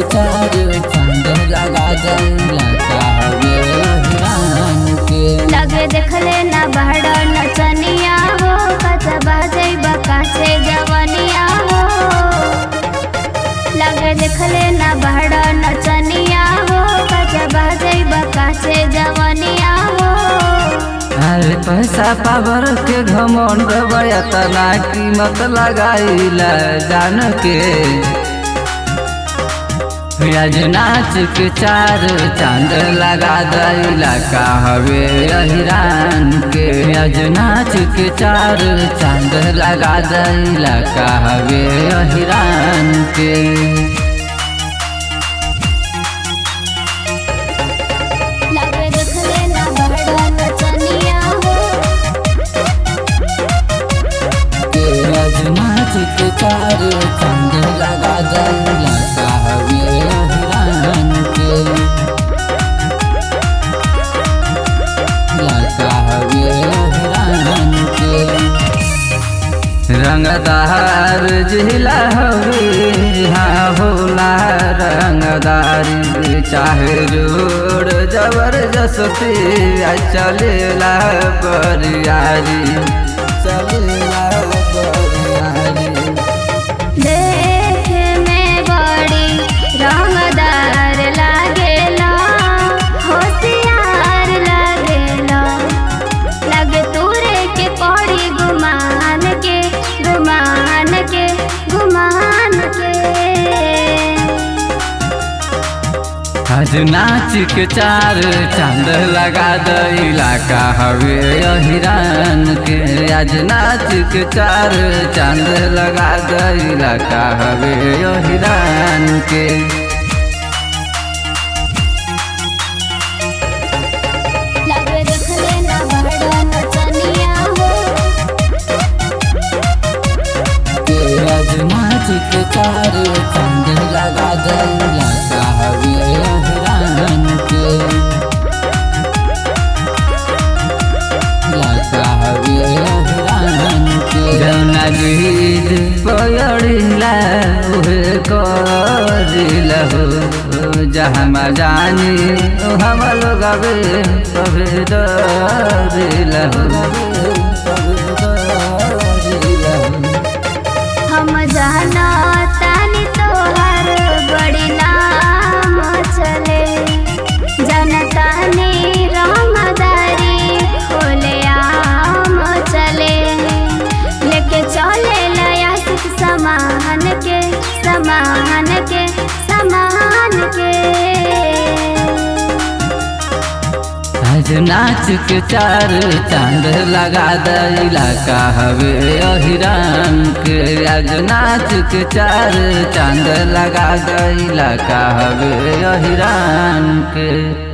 चार चांद लगा दैला कहवे अहिरान के लगे देखले ना बहड़ नचनिया हो कचबा जैबा काछे जवनिया हो लगे देखले ना बहड़ नचनिया हो कचबा जैबा काछे जवनिया हो अरे पैसा पावर के घमंड तना कीमत लगाइला जान के आज नाच के चार चांद लगा दैला कहवे अहिरान के आज नाच के चार चांद लगा दैला कहवे अहिरान के लगे देखले ना बहड़ नचनिया हो के आज नाच के चार चांद लगा दैला कहवे अहिरान के ला कहवे अहिरान के रंगदार जिला हवे हाँ होला रंगदारी चाहे जोड़ जबरदस्ती आ चलेला बरियारी चलेला बरियारी देखे में बड़ी रंगदार लागेला होशियार लागेला लगे तूरे के पड़ी गुमान के गुमान के गुमान के आज नाच के चार चांद लगा दैला कहवे अहिरान के आज नाच के चार चांद लगा दैला कहवे अहिरान के लगे देखले ना बड़ा नचनिया हो के आज नाच के चार चांद लगा दैला कहवे अहिरान के ला कहवे अहिरान के जौना गीत पयड़िला उहे करिला हो जहाँ जानी हम लोग अबे कभी डरिला हो हम जाना तानी तोहर बड़ी नाम चले जनतानी रंगदारी खोले आम चले लेके चले लया सुख समान के समान के समान के आज नाच के चार चांद लगा दैला कहवे अहिरान के आज नाच के चार चांद लगा दैला कहवे अहिरान के